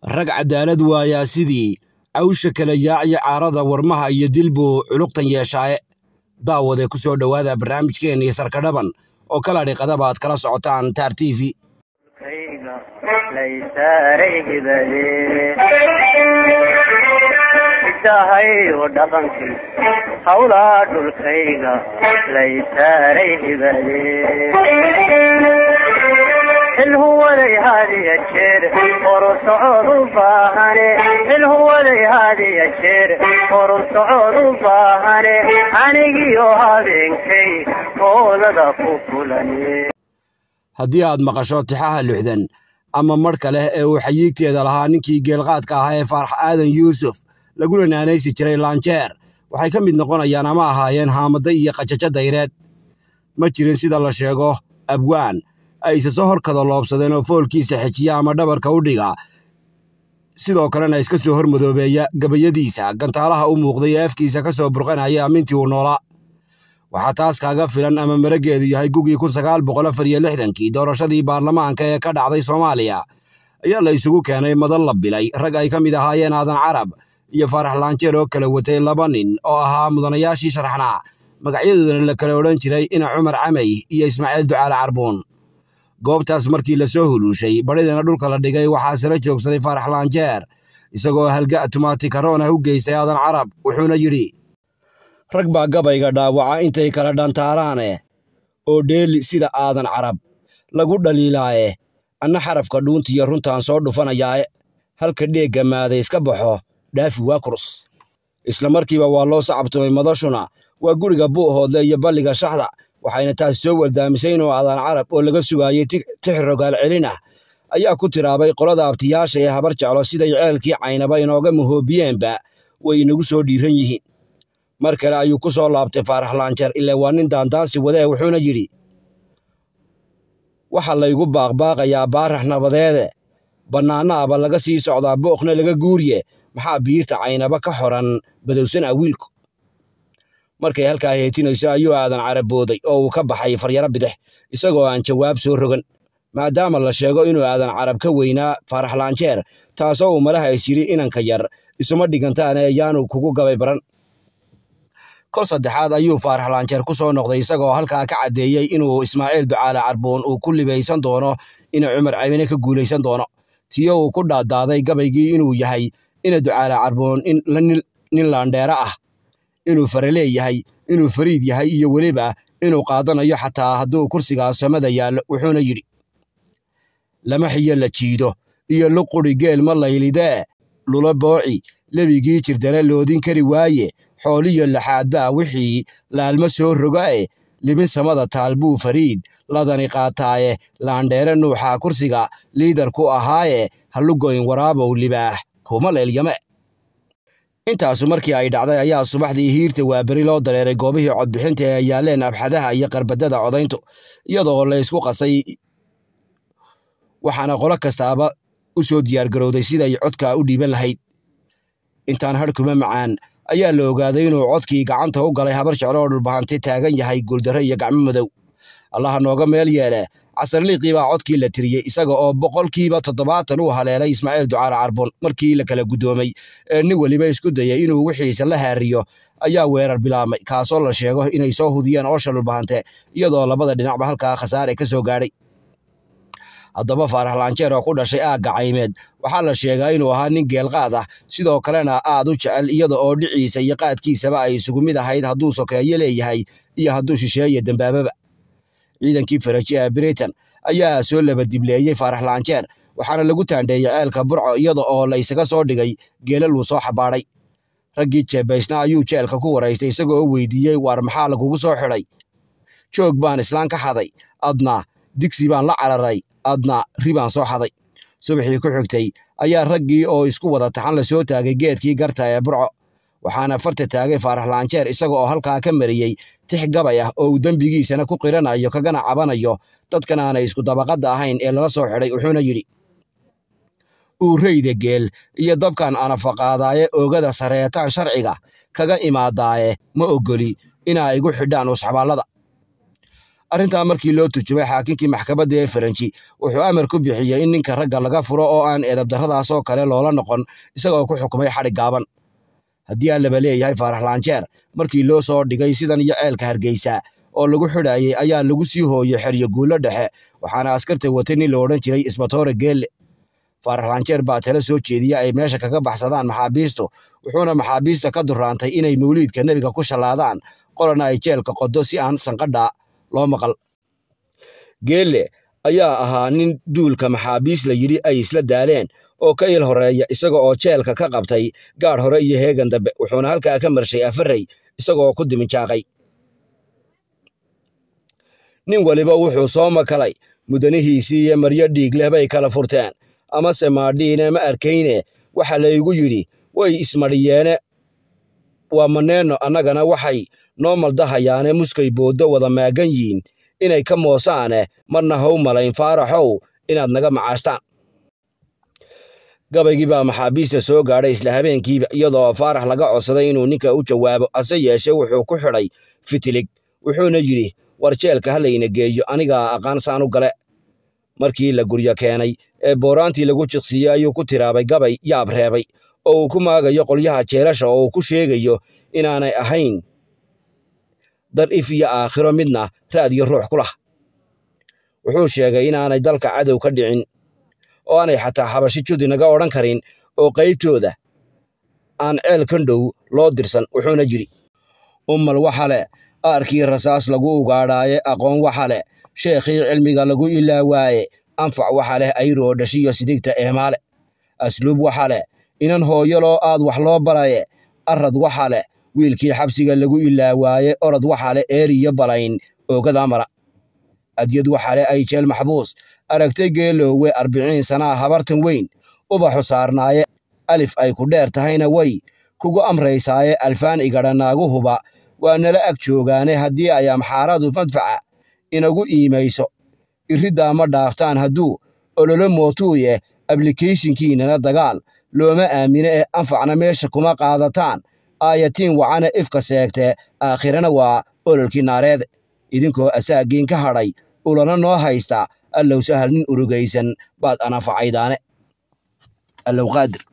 rag cadaalad waayaa sidii cawsha kala yaaciya caarada warmaha iyo dilbuu culuqtan yeeshaaye daawade ku soo dhowaada barnaamijkeennii sarkadhaban oo kala dhiqadaba aad kala socotaan taar t v dahayo dhaqankii hawlaa dhulkayga laysaaray hibade xilhuwaday hadiya jeer horu socod u baahane xilhuwaday hadiya jeer horu socod u baahane anigiyo habeenkay hoolada ku kulane haddii aad maqasho tixaha lixdan ama marhka leh ee uu xayiigteeda lahaa ninkii geelqaadka ahaa ee faarax aadan yuusuf laguna naanaysi jiray laanjeer waxay ka mid noqonayaan ama ahaayeen haamada iyo qajajo dayreed ma jirin sida la sheego abwaan ayse soo horkada loobsadeen oo foolkiisa xejiya ama dhabarka u dhiga sidoo kalena iska soo hormadoobeeya gabayadiisa gantaalaha u muuqday ee afkiisa ka soo burqanaya amintii uu noolaa waxaa taas kaaga filan ama marageedu yahay gugii kun sagaal boqol afar iyo lixdankii doorashadii baarlamaanka ee ka dhacday soomaaliya ayaa la isugu keenay madal la bilay rag ay ka mid ahaayeen aadan carab iyo faarax laanjeer oo kala watay laba nin oo ahaa mudanayaashii sharaxnaa magacyadoodana la kala odhan jiray ina cumar camay iyo ismaaciil ducaale carbuun goobtaas markii la soo huluushay badhidana dhulka la dhigay waxaa sala joogsaday faarax laanjeer isagoo halga tumaatikaroon ah u geystay aadan carab wuxuuna yidhi rag baa gabayga dhaawaca intay kala dhantaaraane oo dheeli sida aadan carab lagu dhaliilaaye anna xarafka dhuuntiyo runtaan soo dhufanayaae halka dheegga maaday iska baxo dhaafi waa kurus isla markiiba waa loo sacabtumay madashuna waa guriga buuhoodle iyo balliga shaxda waxayna taasi soo waldaamisay inuu aadan carab oo laga sugaayey tix rogaal celin ah ayaa ku tiraabay qolada abtiyaasha ee habar jeclo siday ceelkii caynaba inooga mahoobiyeenba way inagu soo dhiiran yihiin mar kale ayuu ku soo laabtay faarax laanjeer ilaa waa nin daandaansi wadee wuxuuna yidhi waxa laygu baaqbaaqayaa baarax nabadeede bannaanaaba laga sii socdaa booqna laga guuriye maxaa biirta caynaba ka xoran badowsan ah wiilku markay halkaa heetinayso ayuu aadan carabooday oo uu ka baxay faryaro bidix isagoo aan jawaab soo rogan maadaama la sheego inuu aadan carab ka weynaa faarax laanjeer taasoo uu malaha is yidhi inanka yar isuma dhigantaane ayaanu kugu gabay baran kol saddexaad ayuu faarax laanjeer ku soo noqday isagoo halkaa ka caddeeyey inuu ismaaciil ducaale carbuun uu ku libaysan doono ina cumar camine ka guulaysan doono tiyo uu ku dhaadaaday gabaygii inuu yahay ina ducaale carbuun nin laandheero ah inuu faraleey yahay inuu fariid yahay iyo weliba inuu qaadanayo xataa hadduu kursigaas samada yaallo wuxuuna yidhi lama xiyo la jiido iyo luquri geel ma laylidee lula booci lebigii jirdale loodin kari waaye xooliyo laxaadbaa wixii laalma soo rogae libin samada taal buu fariid ladani qaataaye laandheere nuuxaa kursiga liidar ku ahaaye hallugoyn waraabow libaax kuma leelyame intaasu markii ay dhacday ayaa subaxdii hiirta waaberi loo dareeray goobihii codbixinta ee yaaleen abxadaha iyo qarbadada codayntu iyadoo laysku qasay waxaana qolo kastaaba u soo diyaargarowday siday codka u dhiiban lahayd intaan hadhkuma macaan ayaa la ogaaday inuu codkii gacanta u galay habar jeclo oo dhulbahante taagan yahay guuldarre iyo gacmo madow allaha nooga meel yeele casarliiqii baa codkii la tiriyey isaga oo boqolkiiba toddobaatan uu haleelay ismaaciil ducaale carbun markii la kala guddoomay ee nin weliba isku dayay inuu wixiisa la haariyo ayaa weerar bilaabmay kaasoo la sheego inay soo hudiyeen oosha dhulbahante iyadoo labada dhinacba halkaa khasaare ka soo gaadhay haddaba faarax laanjeer oo ku dhashay aagga caymeed waxaa la sheegaa inuu ahaa nin geelqaad ah sidoo kalena aad u jecel iyada oo dhiciisa iyo qaadkiisaba ay isugu mid ahayd hadduu sokeeyo leeyahay iyo hadduu shisheeye dembaababa ciidankii faraji ee britain ayaa soo labadibleeyey faarax laanjeer waxaana lagu taandheeyey ceelka burco iyada oo la isaga soo dhigay geelal uu soo xabaadhay raggii jeebaysna ayuu jeelka ku waraystay isagoo weydiiyey waar maxaa lagugu soo xidhay joog baan islaan ka xaday adna digsi baan la cararay adna ribaan soo xaday subaxii ku xigtay ayaa raggii oo isku wada taxan la soo taagay geedkii garta ee burco waxaana farta taagay faarax laanjeer isaga oo halkaa ka mariyey tix gabay ah oo uu dembigiisana ku qiranayo kagana cabanayo dadkan aanay isku dabaqadda ahayn ee lala soo xidhay wuxuuna yidhi uureyda geel iyo dabkan anafaqaadaaye oogada sareetaan sharciga kaga imaadaaye ma ogoli inaa igu xidhaan usxabaallada arrintaa markii loo turjumay xaakinkii maxkamadda ee faranji wuxuu amar ku bixiyey in ninka ragga laga furo oo aan eedabdarradaasoo kale loola noqon isagoo ku xukumay xadhig gaaban haddii aan laba leeyahay faarax laanjeer markii loo soo dhigay sidan iyo ceelka hargeysa oo lagu xidhayay ayaa lagu sii hooyey xeryo guulo dhexe waxaana askarta watay nin la odhan jiray isbatoore geelle faarax laanjeer baa tala soo jeediya ay meesha kaga baxsadaan maxaabiistu wuxuuna maxaabiista ka duraantay inay mawliidka nebiga ku shallaadaan qolana ay jeelka qodo si aan sanqadha loo maqal geelle ayaa ahaa nin duulka maxaabiis la yidhi ay isla daaleen oo ka il horeeya isaga oo jeelka ka qabtay gaadh hore iyo heegan dambe wuxuuna halkaa ka marshay afarey isagoo ku diminjaaqay nin weliba wuxuu soo makalay mudanihiisii iyo maryo dhiig leh bay kala furteen amase maadhiine ma arkayne waxa laygu yidhi way ismadhiyeene waa maneenno annagana waxay noo maldahayaane muskay booddo wada maagan yiin inay ka moosaane marna haw malayn faaraxow inaad naga macaashtaan gabaygii baa maxaabiista soo gaadhay isla habeenkiiba iyadoo faarax laga codsaday inuu ninka u jawaabo hase yeeshee wuxuu ku xidhay fitilig wuxuuna yidhi war jeelka ha layna geeyo anigaa aqaan saan u gale markii la guryo keenay ee booraantii lagu jiqsiiyey ayuu ku tiraabay gabay yaab reebay oo uu ku maagayo qolyaha jeelasha oo uu ku sheegayo inaanay ahayn dar if iyo aakhiro midna raad iyo ruux ku lah wuxuu sheegay inaanay dalka cadow ka dhicin oo aanay xataa xabashi judi naga odhan karin oo qaybtooda aan ceel kan dhow loo dirsan wuxuuna yidhi ummal waxa leh aarkii rasaas lagu ugaadhaaye aqoon waxa leh sheekhii cilmiga lagu ilaawaaye anfac waxa leh ayroo dhashiyo sidigta eemaale asluub waxa leh inan hooyaloo aad wax loo baraye arad waxa leh wiilkii xabsiga lagu ilaawaaye orod waxa leh eeriyo balayn oogadaa mara adyad waxa leh ay jeel maxbuus aragtay geeloowe arbiciin sanaa habartan weyn ubaxu saarnaaye alif ay ku dheer tahayna way kugu amraysaaye alfaan igadha naaguhuba waa nala ag joogaane haddii ay amxaaradu madfaca inagu iimayso iriddaa ma dhaaftaan hadduu ololo mootuuye ablikeyshinkiinana dagaal looma aamine ee anfacna meesha kuma qaadataan aayatiin wacana ifka seegtee aakhirana waa ololkii naareede idinkoo asaagiin ka hadhay ulana noo haysta allow sahal nin urugaysan baad anafacaydaane allow qaadir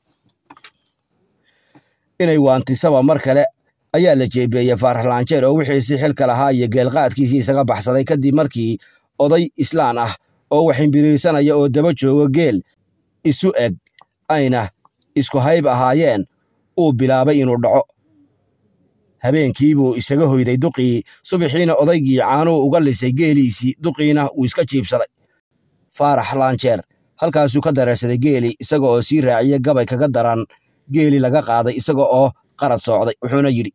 inay waantisaba mar kale ayaa la jeebeeyey faarax laanjeer oo wixiisii xilka lahaa iyo geelqaadkiisii isaga baxsaday kadib markii oday islaan ah oo waximbiriirsanaya oo daba joogo geel isu eg ayna isku hayb ahaayeen uu bilaabay inuu dhaco habeenkii buu isaga hoyday duqii subaxiina odaygii caanuu uga lisay geeliisii duqiina wuu iska jiibsaday faarax laanjeer halkaasuu ka dareersaday geeli isaga oo sii raaciya gabay kaga daran geeli laga qaaday isaga oo qarad soocday wuxuuna yidhi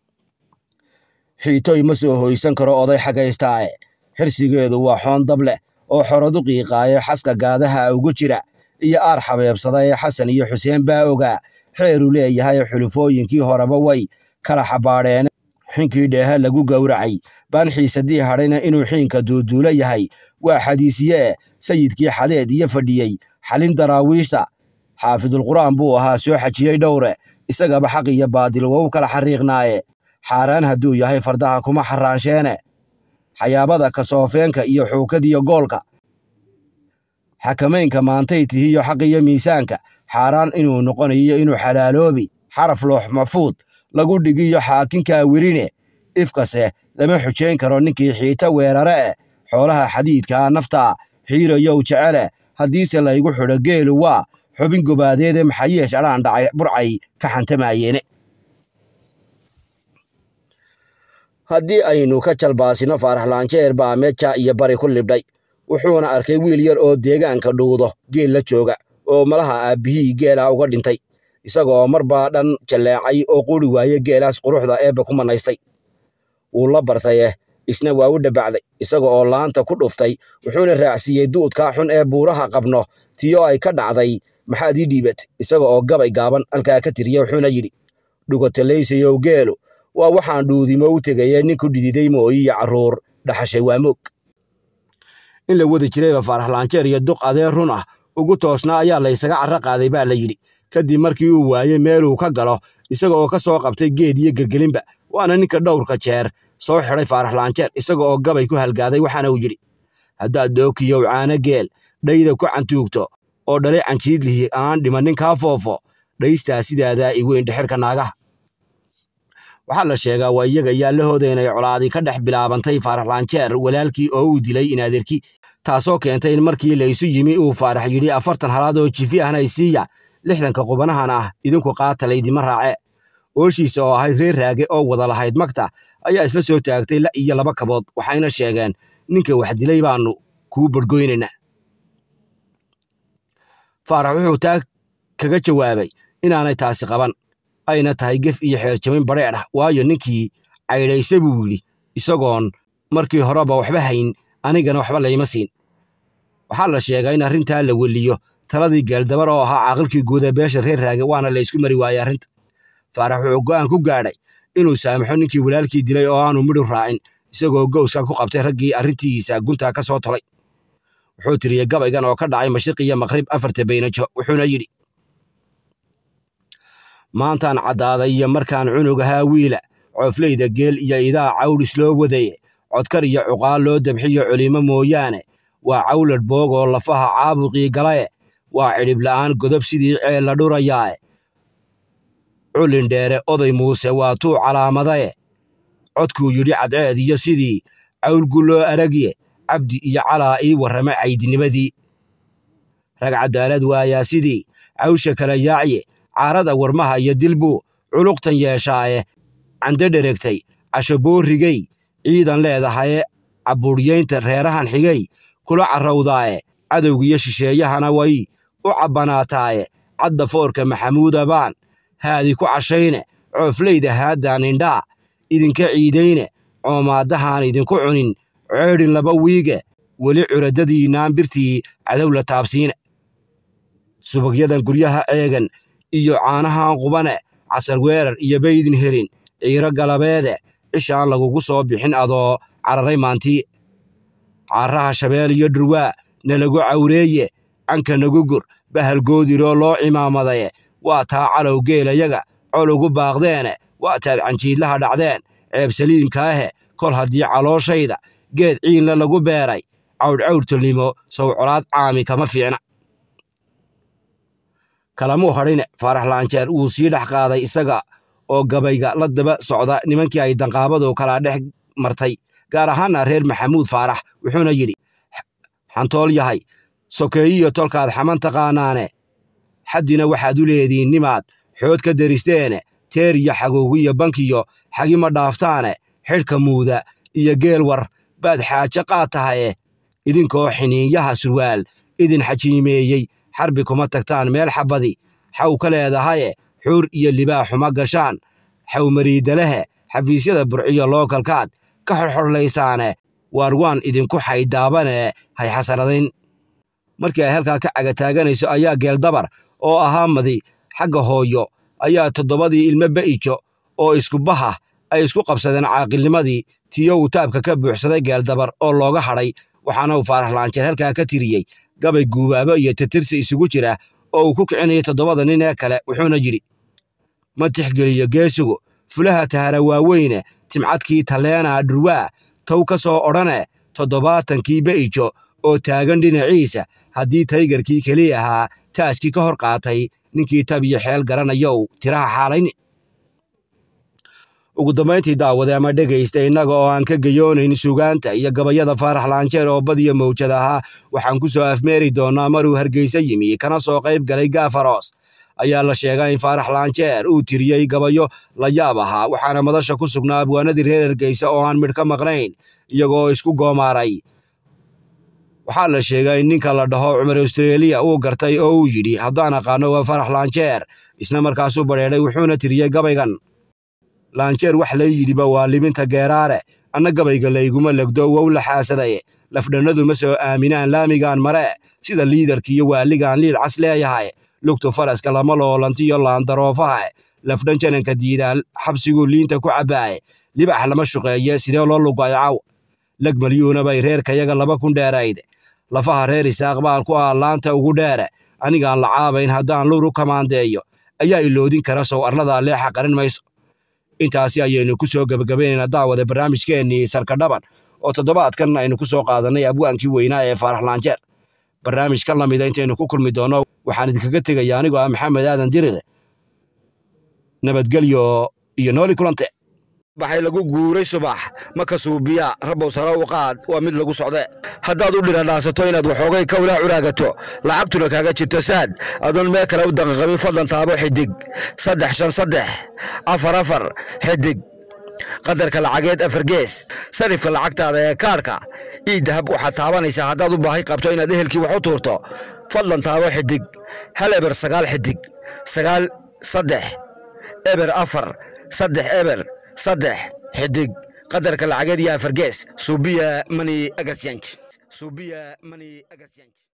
xiitoy ma soo hoysan karo oday xagaystaae xirsigeedu waa xoon dab leh oo xorodu qiiqaaye xaska gaadaha ugu jira iyo aar xabeebsada ee xasan iyo xuseen baa ogaa xeeru leeyahay xulufooyinkii horeba way kala xabaadheen xinkii dheeha lagu gowracay baanxiisadii hadhayna inuu xiinka duuduulo yahay waa xadiisiye eh sayidkii xadeed iyo fadhiyey xalin daraawiishta xaafidulqur'aan buu ahaa soo xajiyey dhowre isagaba xaq iyo baadil waa u kala xariiqnaaye xaaraan hadduu yahay fardaha kuma xaraansheene xayaabada kasoofeenka iyo xuukadiyo goolka xakamaynka maantay tihiyo xaq iyo miisaanka xaaraan inuu noqonayo inuu xalaaloobi xaraf loox mafuud lagu dhigiyo xaakinkaa werine ifkase lama xujayn karo ninkii xiita weerare eh xoolaha xadiidkaa naftaa xiirayow jecele haddiise laygu xidho geelu waa xubin gobaadeede maxayeesh adhaan dhacay burcay ka xantamaayeene haddii aynu ka jalbaasino faarax laanjeer baa meja iyo bari ku libdhay wuxuuna arkay wiil yar oo deegaanka dhuudo geel la jooga oo malaha aabbihii geelaa uga dhintay isagoo marbaa dhan jalleecay oo quri waaye geelaas quruxda eebba ku manaystay wuu la bartaye isna waa u dhabacday isaga oo laanta ku dhuftay wuxuuna raacsiiyey duudkaa xun ee buuraha qabno tiyo ay ka dhacday maxaad ii dhiibatay isaga oo gabay gaaban halkaa ka tiriya wuxuuna yidhi dhugotalaysayow geelu waa waxaan dhuudimo u tegaye nin ku dhididay mooyi iyo carruur dhaxashay waa moog in la wadi jirayba faarax laanjeer iyo duq adeer run ah ugu toosnaa ayaa laysaga carro qaaday baa la yidhi kadib markii uu waayey meeluu ka galo isaga oo ka soo qabtay geed iyo gelgelinba waana ninka dhowrka jeer soo xidhay faarax laanjeer isaga oo gabay ku halgaaday waxaana uu yidhi haddaad dookiyow caano geel dhayda ku cantuugto oo dhalay canjiidlihi aan dhimannin kaa foofo dhaystaa sidaadaa iweyn dhexirka naagaha waxaa la sheegaa waa iyaga yaallahooda inay colaadii ka dhex bilaabantay faarax laanjeer walaalkii oo uu dilay inaadeerkii taasoo keentay in markii laysu yimi uu faarax yidhi afartan halaad oo jifi ahna isiiya lixdanka qubanahan ah idinku qaata laydima raace ooshiisa oo ahayd reer raage oo wada lahayd magta ayaa isla soo taagtay la iyo laba kabood waxayna sheegeen ninka wax dilay baannu kuu bargoynaynaa faarax wuxuu taa kaga jawaabay inaanay taasi qaban ayna tahay gef iyo xeerjamin badheedh ah waayo ninkii caydhayse buu yidhi isagoon markii horeba waxba hayn anigana waxba layma siin waxaa la sheegaa in arrintaa la weliyo taladii geeldabar oo ahaa caaqilkii guud ee beesha reer raage waana la ysku mari waayey arrinta faarax wuxuu go'aan ku gaadhay inuu saamaxo ninkii walaalkii dilay oo aanu midhu raacin isagoo gowska ku qabtay raggii arrintiisa guntaa ka soo tolay wuxuu tiriyey gabaygan oo ka dhacay mashriq iyo maqrib afarta baynajo wuxuuna yidhi maantaan caddaaday iyo markaan cunug ahaa wiila coofleyda geel iyo idaa cawdhis loo wadaye codkar iyo cuqaal loo dabxiyo culimo mooyaane waa cawladh boog oo lafaha caabuqii galae waa cidhib la'aan godob sidii ceel la dhurayaae culindheere oday muuse waa tuu calaamadae codkuu yidhi cadceed iyo sidii cawlgu loo aragye cabdi iyo calaa ii warrama caydinimadii rag caddaalad waayaa sidii cawsha kala yaacye caarada warmaha iyo dilbuu culuqtan yeeshaaye cande dheregtay casho boorrigey ciidan leedahaye cabbuudhyaynta reerahan xigay kula carrawdaaye cadowgiyo shisheeyahana way u cabbanaataaye cadda foorka maxamuuda baan haadi ku cashayne coofleyda haaddaan indhaa idinka ciidayne coomaaddahaan idinku cunin ceedhin laba wiige weli curadadiinnaan birtii cadow la taabsiine subagyadan guryaha eegan iyo caanahan qubane casar weerar iyo baydin helin ciiro galabeede cishaan lagugu soo bixin adoo cararay maantii caaraha shabeel iyo dhurwaa nalagu cawreeye canka nagu gur bahalgoodiroo loo cimaamadaye waa taa calow geelayaga col ugu baaqdeene waa taad canjiidlaha dhacdeen ceeb saliimkaahe kol haddii calooshayda geed ciinla lagu beeray cawdhcawdtolnimo sow colaad caami kama fiicna kalamuu hadhine faarax laanjeer wuu sii dhex qaaday isaga oo gabayga la daba socda nimankii ay danqaabadu kala dhex martay gaar ahaanna reer maxamuud faarax wuxuuna yidhi xantool yahay sokeeyiyo tolkaad xaman taqaanaane xaddina waxaad u leediin nimaad xood ka deristeene teer iyo xagoogiyo bankiyo xagima dhaaftaane xidhka muuda iyo geel war baad xaaje qaad tahaye idinkoo xiniinyaha surwaal idin xajiimeeyey xarbi kuma tagtaan meel xabbadi xaw ka leedahaye xuur iyo libaaxuma gashaan xawmariidalehe xafiisyada burciyo lookalkaad ka xorxorlaysaane waar waan idinku xaydaabane hay xasaradayn markii ay halkaa ka cagataaganayso ayaa geeldabar oo ahaa madi xagga hooyo ayaa toddobadii ilmo ba'ijo oo iskubaha ay isku qabsadeen caaqilnimadii tiyo uu taabka ka buuxsaday geeldabar oo looga hadhay waxaana uu faarax laanjeer halkaa ka tiriyey gabay guubaabo iyo titirsi isugu jira oo uu ku kicinayay toddobada nin ee kale wuxuuna yidhi ma tixgeliyo geesigu fulaha tahara waaweyne timcadkii talleenaa dhurwaa tow ka soo odhane toddobaatankii ba'ijo oo taagan dhinaciisa haddii taygarkii keliya ahaa taajkii ka hor qaatay ninkii tab iyo xeel garanayow tiraha xaalayni ugu dambayntii daawade ama dhegaysta innaga oo aan ka geyoonayn sugaanta iyo gabayada faarax laanjeer oo badiyo mawjad ahaa waxaan ku soo afmeeri doonnaa maruu hargeysa yimi kana soo qayb galay gaafaroos ayaa la sheegaa in faarax laanjeer uu tiriyey gabayo la yaab ahaa waxaana madasha ku sugnaa abwaanadii reer hargeysa oo aan midh ka maqnayn iyagoo isku goomaaray waxaa la sheegaa in ninka la dhaho cumar austreeliya uu gartay oo uu yidhi haddaan aqaano waa farax laanjeer isna markaasuu badheedhay wuxuuna tiriyey gabaygan laanjeer wax lay yidhiba waa libinta geeraare anna gabayga layguma legdo wow la xaasadaye lafdhannadu ma soo aaminaan laamigaan mare sida liidarkiiyo waaligaan liid cas leeyahay lugtu faraska lama loolantiyo laandaroofaha lafdhan jananka diidaa xabsiguu liinta ku cabbaaye libax lama shuqeeye sidee loo lugayo caw leg malyuuna bay reerkayaga laba kun dheerayd lafaha reer isaaq baan ku ah laanta ugu dheere anigaan la caabayn haddaan luru kamaandeeyo ayaa iloodin kara sow arladaa leexa qarin mayso intaasi ayaynu ku soo gebagabaynaynaa daawada barnaamijkeennii sarkadhaban oo toddobaadkan aynu ku soo qaadannay abwaankii weynaa ee faarax laanjeer barnaamij ka lamida intaynu ku kulmi doonno waxaan idinkaga tegaya anigoo ah maxamed aadan dirire nabadgelyo iyo nooli kulante baxay lagu guuray subax maka suubiya rabow sare u qaad waa mid lagu socde haddaad u dhiradhaasato inaad waxoogay kawlaa curaagato lacagtuna kaaga jirto saad adoon meel kale u daqaqabin fadlan taabo xidig saddex shan saddex afar afar xidig qadarka lacageed afar gees sarifka lacagtaada ee kaarhka ii dahab waxaad taabanaysaa haddaad u baahi qabto inaad ehelkii wax u tuurto fadlan taabo xidig hal eber sagaal xidig sagaal saddex eber afar saddex eber saddex xidig qadarka lacageed iyo afargees suubiya mani agasyanj suubiya mani agasyanj